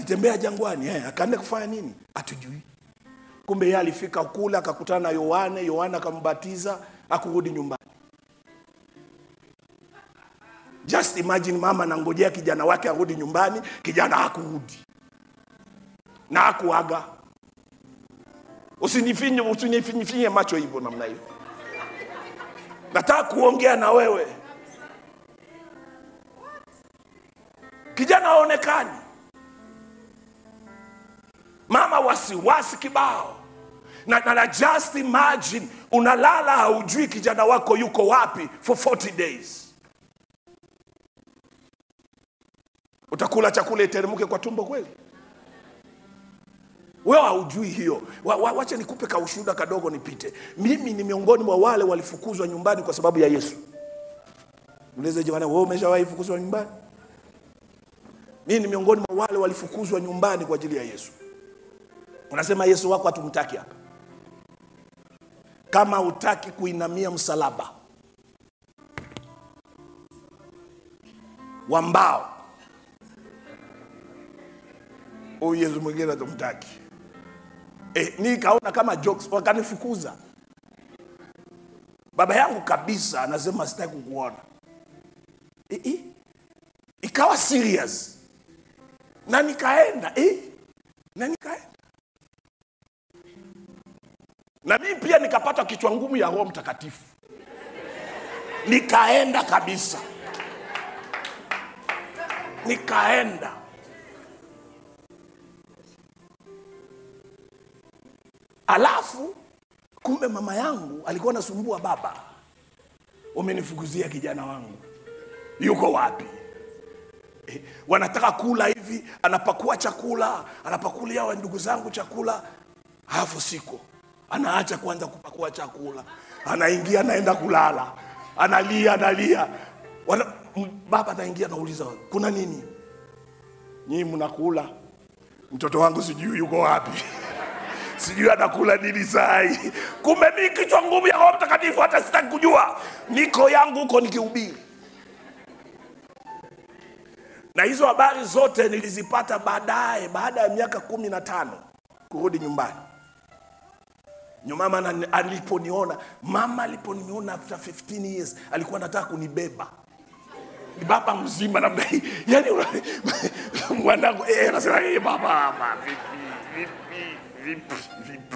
alitembea jangwani eh, akaenda kufanya nini hatujui kumbe yeye alifika kule akakutana na yohane yohane akambatiza akurudi nyumbani just imagine mama anangojea kijana wake arudi nyumbani kijana hakurudi na hakuaga usinifinye usinifinye macho hivyo namna hiyo nataka kuongea na wewe kijana haonekani mama wasiwasi kibao na, na, na just imagine unalala haujui kijana wako yuko wapi for 40 days utakula chakula iteremke kwa tumbo kweli wewe haujui hiyo wa, wa, wacha nikupe kaushuhuda kadogo nipite mimi ni miongoni mwa wale walifukuzwa nyumbani kwa sababu ya yesu ulize jamani wewe umeshawahi fukuzwa nyumbani mimi ni miongoni mwa wale walifukuzwa nyumbani kwa ajili ya yesu unasema yesu wako hatumtaki hapa kama hutaki kuinamia msalaba wa mbao huyu yesu mwingine hatumtaki e, nikaona kama jokes wakanifukuza baba yangu kabisa anasema sitaki kukuona e, e, ikawa serious na nikaenda e, na nikaenda na mimi pia nikapata kichwa ngumu ya roho mtakatifu nikaenda kabisa nikaenda alafu kumbe mama yangu alikuwa anasumbua baba umenifukuzia kijana wangu yuko wapi eh, wanataka kula hivi anapakua chakula anapakulia wa ndugu zangu chakula alafu siko anaacha kwanza kupakua chakula anaingia anaenda kulala analia analia Wana, m- baba anaingia anauliza kuna nini nyii mnakula mtoto wangu sijui yuko wapi sijui anakula nini sai kumbe mi kichwa ngumu ya roho mtakatifu hata sitaki kujua niko yangu huko nikihubiri na hizo habari zote nilizipata baadaye baada ya miaka kumi na tano kurudi nyumbani Nyo mama ana- aliponiona mama aliponiona after 15 years alikuwa anataka kunibeba ni baba mzima namna hii yani una- mwanangu eh, anasema eh, baba baba, vipi vipi vipi vipi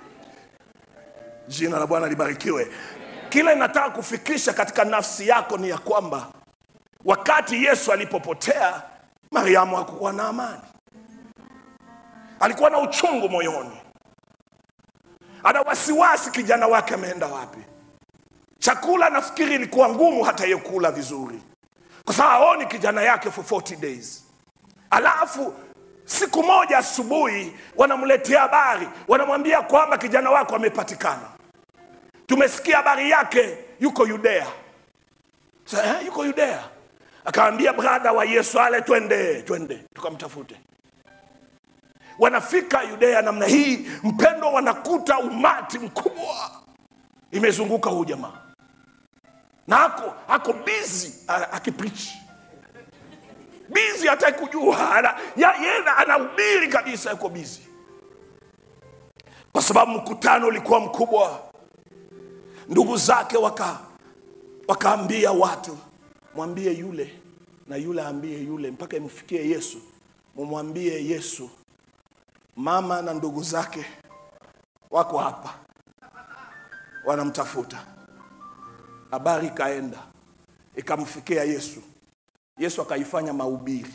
jina la bwana libarikiwe kila inataka kufikisha katika nafsi yako ni ya kwamba wakati yesu alipopotea mariamu hakukuwa na amani alikuwa na uchungu moyoni ana wasiwasi kijana wake ameenda wapi chakula nafikiri ilikuwa ngumu hata yeye kula vizuri kwa sababu aoni kijana yake for 40 days alafu siku moja asubuhi wanamletea habari wanamwambia kwamba kijana wako amepatikana tumesikia habari yake yuko yudea Sa, eh, yuko yudea akaambia brada wa yesu ale twende twende tukamtafute wanafika yudea namna hii mpendo wanakuta umati mkubwa imezunguka huu jamaa na ako ako bizi akiprichi bizi hataki kujua ana, ya, yeye anahubiri kabisa yuko bizi kwa sababu mkutano ulikuwa mkubwa ndugu zake waka wakaambia watu mwambie yule na yule aambie yule mpaka imfikie yesu mumwambie yesu mama na ndugu zake wako hapa wanamtafuta habari ikaenda ikamfikia yesu yesu akaifanya mahubiri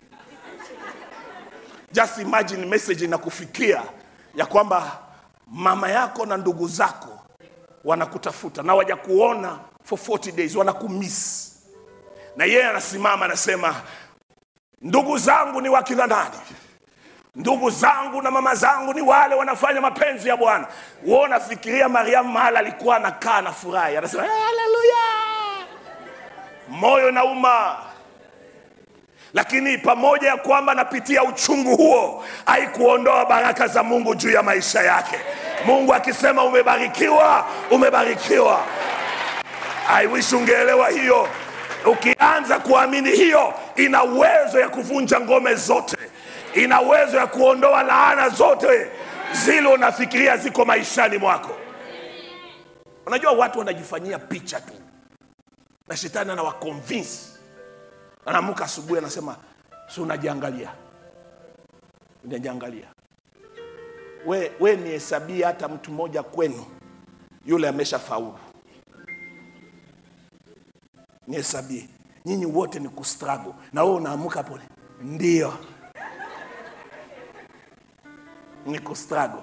just imagine message inakufikia ya kwamba mama yako na ndugu zako wanakutafuta na waja kuona for 40 days wanakumiss na yeye anasimama anasema ndugu zangu ni wakina nani ndugu zangu na mama zangu ni wale wanafanya mapenzi ya bwana wewe unafikiria mariamu mahala alikuwa anakaa na furahi anasema haleluya moyo nauma lakini pamoja ya kwamba anapitia uchungu huo haikuondoa baraka za mungu juu ya maisha yake mungu akisema umebarikiwa umebarikiwa i wish ungeelewa hiyo ukianza kuamini hiyo ina uwezo ya kuvunja ngome zote ina uwezo ya kuondoa laana zote zile unafikiria ziko maishani mwako unajua watu wanajifanyia picha tu na shetani anawakonvinsi anaamka asubuhi anasema si unajiangalia unajiangalia we, we nihesabie hata mtu mmoja kwenu yule amesha faulu nihesabie nyinyi wote ni kustrago na wewe unaamka pole ndio ni kustrago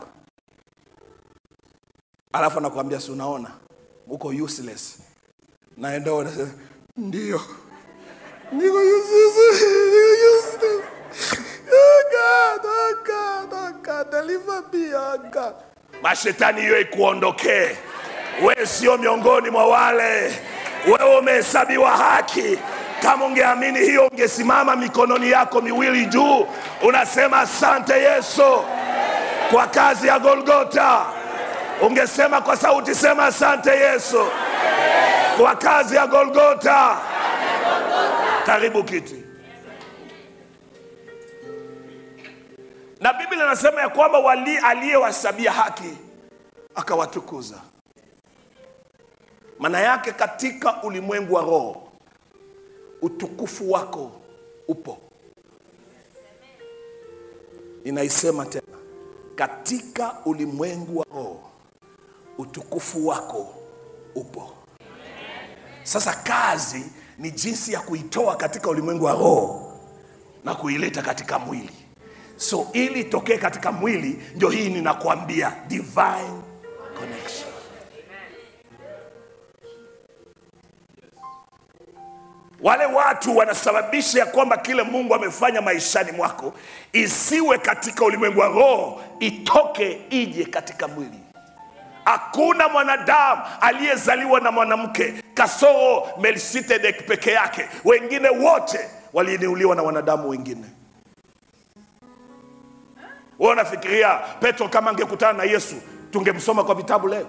alafu anakuambia si unaona uko useless naenda unasema ndio niko useless niko useless oh God, oh God, oh God, deliver me, oh God. mashetani hiyo ikuondokee we sio miongoni mwa wale wewe umehesabiwa haki kama ungeamini hiyo ungesimama mikononi yako miwili juu unasema asante yesu kwa kazi ya golgota ungesema kwa sauti sema asante yesu kwa kazi ya golgota karibu kiti na biblia inasema ya kwamba wali aliyewahesabia haki akawatukuza maana yake katika ulimwengu wa roho utukufu wako upo inaisema tena katika ulimwengu wa roho utukufu wako upo sasa kazi ni jinsi ya kuitoa katika ulimwengu wa roho na kuileta katika mwili so ili itokee katika mwili ndio hii ninakwambia divine connection wale watu wanasababisha ya kwamba kile mungu amefanya maishani mwako isiwe katika ulimwengu wa roho itoke ije katika mwili hakuna mwanadamu aliyezaliwa na mwanamke kasoro melkisedek peke yake wengine wote waliinuliwa na wanadamu wengine wewe unafikiria petro kama angekutana na yesu tungemsoma kwa vitabu leo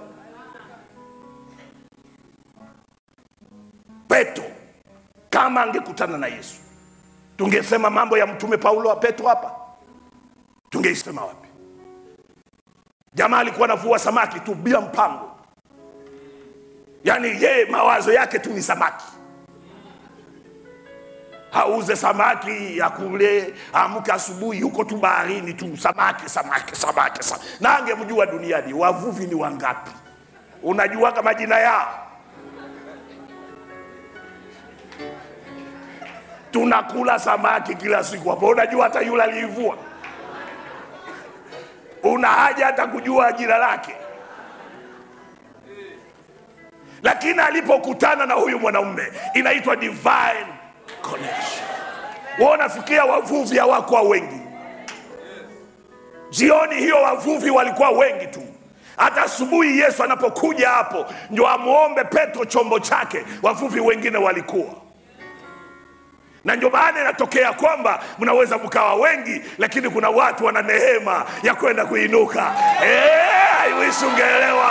petro kama angekutana na yesu tungesema mambo ya mtume paulo wa petro hapa tungeisema wapi jamaa alikuwa anavua samaki tu bila mpango yaani yeye mawazo yake tu ni samaki auze samaki ya kule amke asubuhi yuko tu baharini tu samaki samaki samaki, samaki. na angemjua duniani wavuvi ni wangapi unajuaga majina yao tunakula samaki kila siku hapo unajua hata yule aliivua una haja hata kujua jina lake lakini alipokutana na huyu mwanaume inaitwa divine connection wa unafikiria wavuvi hawakuwa wengi jioni hiyo wavuvi walikuwa wengi tu hata asubuhi yesu anapokuja hapo ndio amwombe petro chombo chake wavuvi wengine walikuwa na ndio maana inatokea kwamba mnaweza mkawa wengi lakini kuna watu wana neema ya kwenda kuinuka Eh, I wish ungeelewa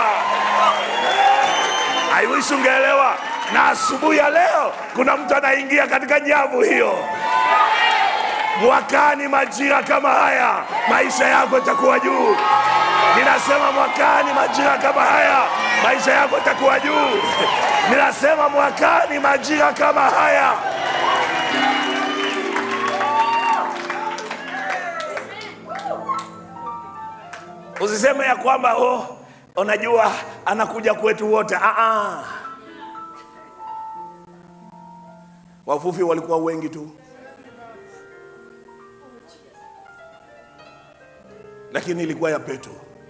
I wish ungeelewa na asubuhi ya leo kuna mtu anaingia katika nyavu hiyo mwakani majira kama haya maisha yako itakuwa juu ninasema mwakani majira kama haya maisha yako itakuwa juu ninasema mwakani majira kama haya usiseme ya kwamba oh, unajua anakuja kwetu wote ah, ah. wavuvi walikuwa wengi tu lakini ilikuwa ya petro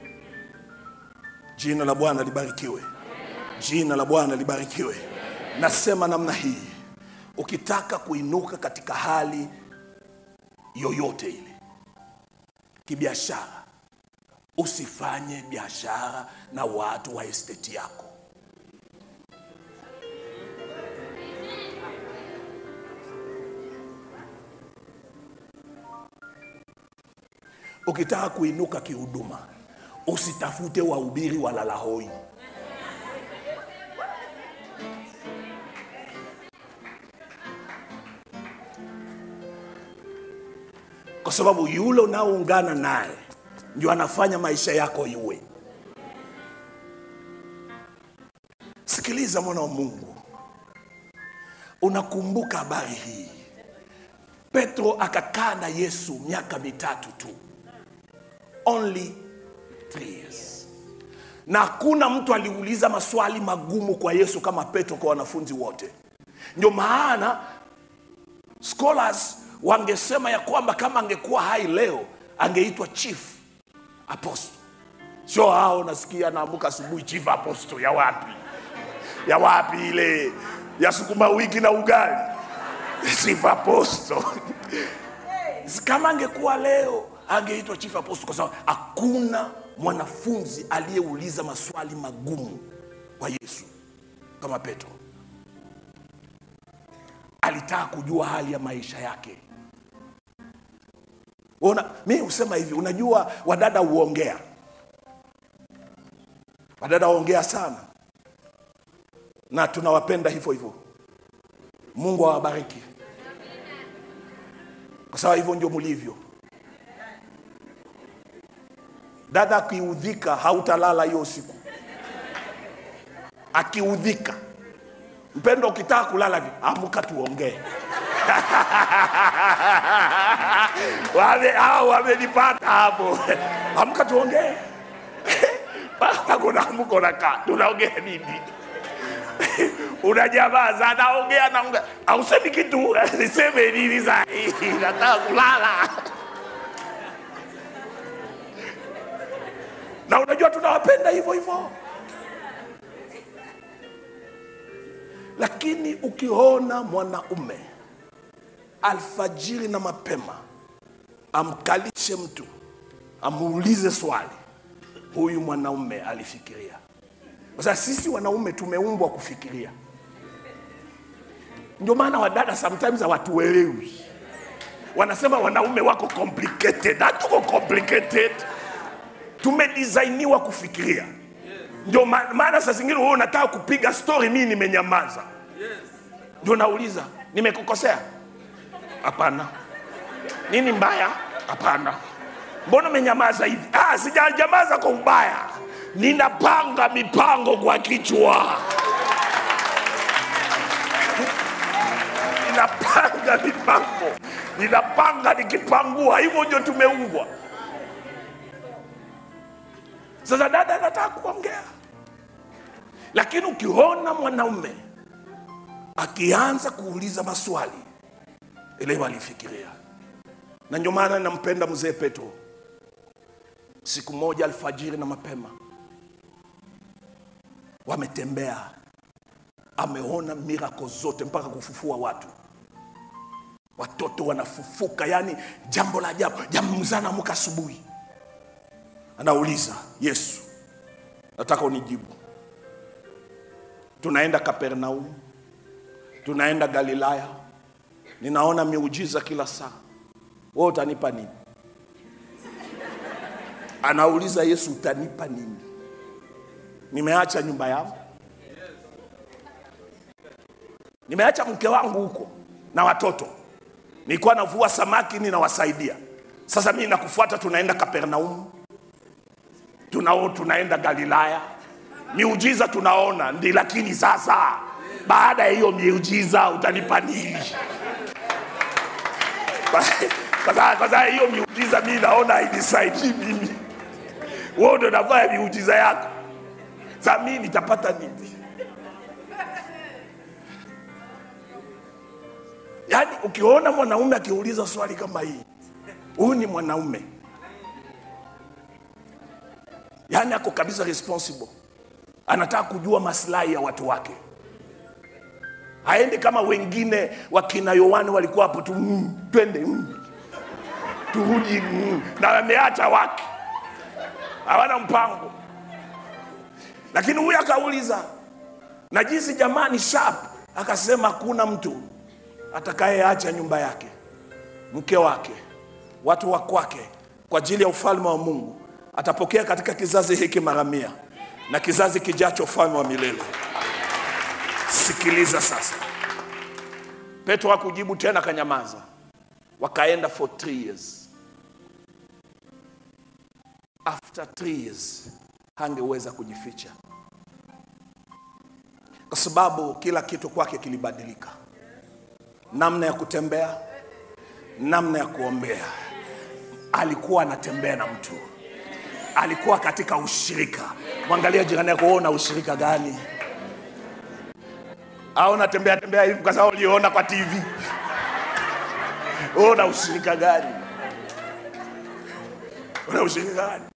jina la bwana libarikiwe jina la bwana libarikiwe nasema namna hii ukitaka kuinuka katika hali yoyote ile kibiashara usifanye biashara na watu wa esteti yako ukitaka kuinuka kihuduma usitafute wahubiri walalahoi kwa sababu yule unaoungana naye ndio anafanya maisha yako iwe. Sikiliza mwana wa Mungu, unakumbuka habari hii? Petro akakaa na Yesu miaka mitatu tu, only three years, na hakuna mtu aliuliza maswali magumu kwa Yesu kama Petro kwa wanafunzi wote. Ndio maana scholars wangesema ya kwamba kama angekuwa hai leo angeitwa chief apostle. Sio hao nasikia naamka asubuhi chief apostle ya wapi? Ya wapi ile ya sukuma wiki na ugali? Chief apostle. Kama angekuwa leo angeitwa chief apostle kwa sababu hakuna mwanafunzi aliyeuliza maswali magumu kwa Yesu kama Petro. Alitaka kujua hali ya maisha yake. Una, mi husema hivi, unajua wadada huongea, wadada huongea sana, na tunawapenda hivyo hivyo. Mungu awabariki, kwa sababu hivyo ndio mlivyo. Dada akiudhika, hautalala hiyo usiku. Akiudhika mpendo, ukitaka kulala hivi, amka tuongee. wame hao wamenipata hapo, amka tuongee. Paka kuna amko nakaa, tunaongea nini? Unanyamaza, anaongea naongea, ausemi kitu, niseme nini saa hii? Nataka kulala. Na unajua tunawapenda hivyo hivyo, lakini ukiona mwanaume alfajiri na mapema amkalishe mtu amuulize swali, huyu mwanaume alifikiria. Kwa sababu sisi wanaume tumeumbwa kufikiria. Ndio maana wadada sometimes hawatuelewi, wanasema wanaume wako complicated. Hatuko complicated, tumedisainiwa kufikiria. Ndio ma- maana saa zingine wewe unataka kupiga story, mimi nimenyamaza, ndio nauliza nimekukosea? Hapana. Nini mbaya? Hapana. Mbona umenyamaza hivi? Ah, sijanyamaza kwa ubaya, ninapanga mipango kwa kichwa, ninapanga mipango, ninapanga nikipangua. Hivyo ndio tumeumbwa. Sasa dada anataka kuongea, lakini ukiona mwanaume akianza kuuliza maswali elewa alifikiria. Na ndio maana nampenda mzee Petro. Siku moja alfajiri na mapema, wametembea, ameona mirako zote mpaka kufufua watu, watoto wanafufuka, yani jambo la ajabu. Jambo mzee anaamka asubuhi, anauliza Yesu, nataka unijibu, tunaenda Kapernaum, tunaenda Galilaya, ninaona miujiza kila saa, wewe utanipa nini? Anauliza Yesu, utanipa nini? Nimeacha nyumba yangu, nimeacha mke wangu huko na watoto, nilikuwa navua samaki ninawasaidia. Sasa mimi nakufuata, tunaenda Kapernaum, tunao tunaenda Galilaya, miujiza tunaona ndi, lakini sasa baada ya hiyo miujiza utanipa nini? Kwa sababu- kwa sababu hiyo miujiza mimi naona hainisaidii mimi, wewe ndo nafanya miujiza yako, sasa mimi nitapata nini? Yaani ukiona mwanaume akiuliza swali kama hii, huyu ni mwanaume, yaani ako kabisa responsible, anataka kujua maslahi ya watu wake haendi kama wengine wakina Yohane walikuwa hapo tu mm, twende mm, turudi mm, na wameacha wake, hawana mpango. Lakini huyu akauliza, na jinsi jamaa ni sharp, akasema hakuna mtu atakayeacha nyumba yake, mke wake, watu wa kwake kwa ajili ya ufalme wa Mungu, atapokea katika kizazi hiki mara mia na kizazi kijacho ufalme wa milele. Sikiliza sasa. Petro hakujibu tena, akanyamaza. Wakaenda for three years. after three years hangeweza kujificha kwa sababu kila kitu kwake kilibadilika namna ya kutembea namna ya kuombea alikuwa anatembea na mtu alikuwa katika ushirika mwangalia jirani yako wewe una ushirika gani au unatembea tembea hivi kwa sababu uliona kwa tv wewe una ushirika gani una ushirika gani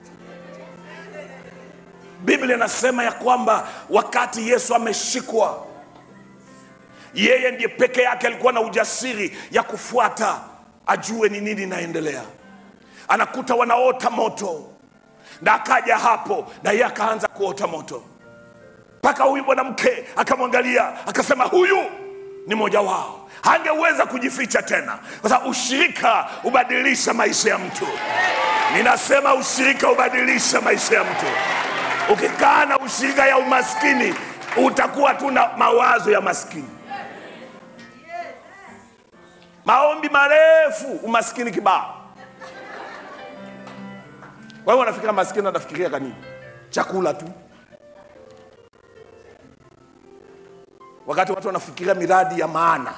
biblia inasema ya kwamba wakati yesu ameshikwa yeye ndiye peke yake alikuwa na ujasiri ya kufuata ajue ni nini inaendelea anakuta wanaota moto na akaja hapo na yeye akaanza kuota moto mpaka huyu mwanamke akamwangalia akasema huyu ni mmoja wao hangeweza kujificha tena kwa sababu ushirika hubadilisha maisha ya mtu ninasema ushirika hubadilisha maisha ya mtu ukikaa na ushirika ya umaskini utakuwa tu na mawazo ya maskini maombi marefu umaskini kibao kwa hiyo wanafikira maskini wanafikiria kanini chakula tu wakati watu wanafikiria miradi ya maana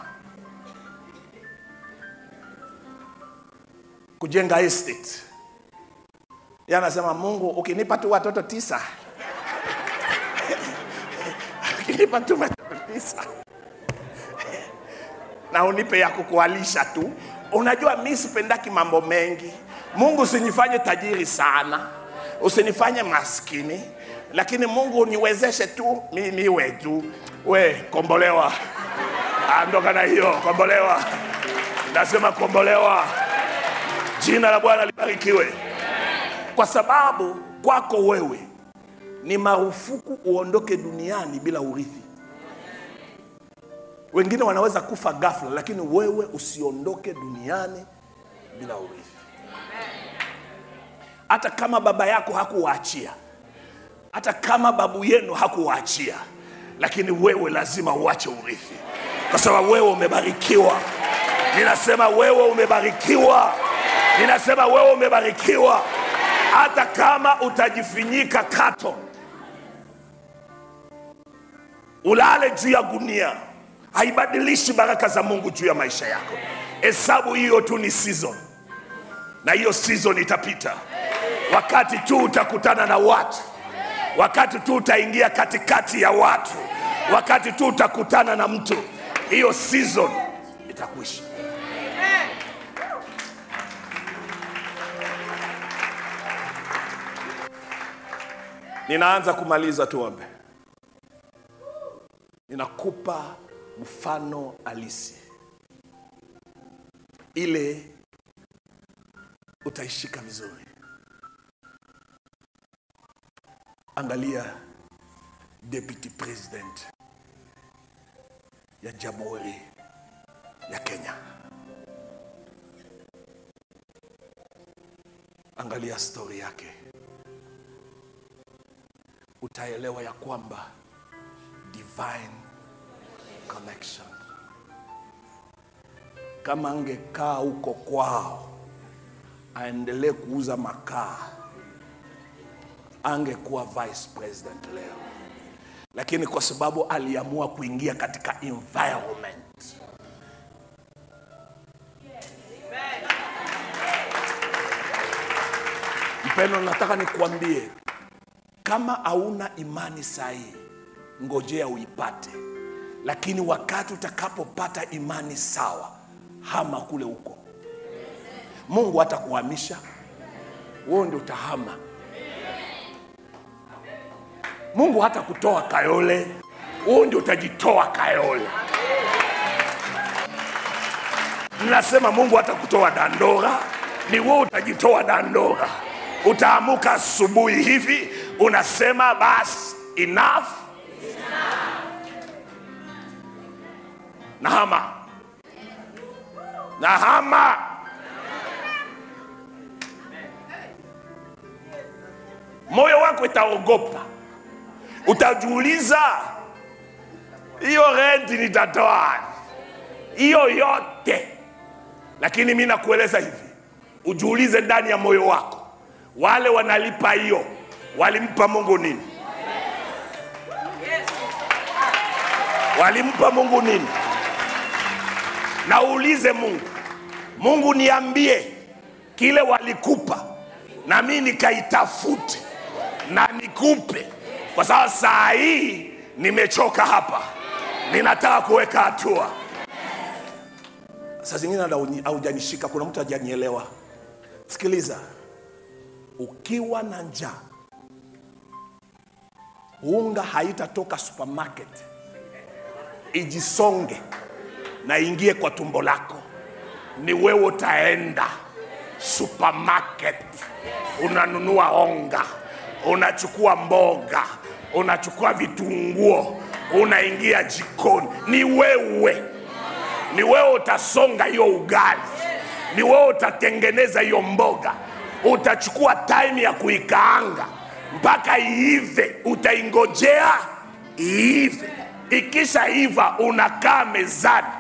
kujenga estate Yeye anasema mungu ukinipa tu watoto tisa ukinipa tu watoto tisa na unipe ya kukualisha tu unajua mi sipendaki mambo mengi mungu usinifanye tajiri sana usinifanye maskini lakini mungu niwezeshe tu mi niwe tu we kombolewa andoka na hiyo kombolewa nasema kombolewa jina la bwana libarikiwe kwa sababu kwako wewe ni marufuku uondoke duniani bila urithi wengine wanaweza kufa ghafla lakini wewe usiondoke duniani bila urithi hata kama baba yako hakuwaachia hata kama babu yenu hakuwaachia lakini wewe lazima uache urithi kwa sababu wewe umebarikiwa ninasema wewe umebarikiwa ninasema wewe umebarikiwa hata kama utajifinyika kato ulale juu ya gunia haibadilishi baraka za mungu juu ya maisha yako hesabu hiyo tu ni season na hiyo season itapita wakati tu utakutana na watu wakati tu utaingia katikati ya watu wakati tu utakutana na mtu hiyo season itakwisha ninaanza kumaliza tuombe ninakupa mfano halisi ile utaishika vizuri angalia deputy president ya jamhuri ya kenya angalia stori yake utaelewa ya kwamba divine connection kama angekaa huko kwao aendelee kuuza makaa angekuwa vice president leo lakini kwa sababu aliamua kuingia katika environment mpendo nataka nikuambie kama hauna imani sahihi ngojea uipate lakini wakati utakapopata imani sawa hama kule huko mungu hatakuhamisha wewe ndio utahama mungu hata kutoa kayole wewe ndio utajitoa kayole nasema mungu hata kutoa dandora ni wewe utajitoa dandora utaamuka asubuhi hivi unasema basi enough nahama nahama moyo wako itaogopa utajiuliza hiyo renti nitatoa hiyo yote lakini mi nakueleza hivi ujiulize ndani ya moyo wako wale wanalipa hiyo walimpa mungu nini walimpa mungu nini na uulize mungu mungu niambie kile walikupa na mi nikaitafute na nikupe kwa sababu saa hii nimechoka hapa ninataka kuweka hatua saa zingine hata hauji- haujanishika kuna mtu hajanielewa sikiliza ukiwa na njaa unga haitatoka supermarket ijisonge na ingie kwa tumbo lako ni wewe utaenda supermarket unanunua onga unachukua mboga unachukua vitunguo unaingia jikoni ni wewe ni wewe utasonga hiyo ugali ni wewe utatengeneza hiyo mboga utachukua time ya kuikaanga mpaka iive utaingojea iive ikisha iva unakaa mezani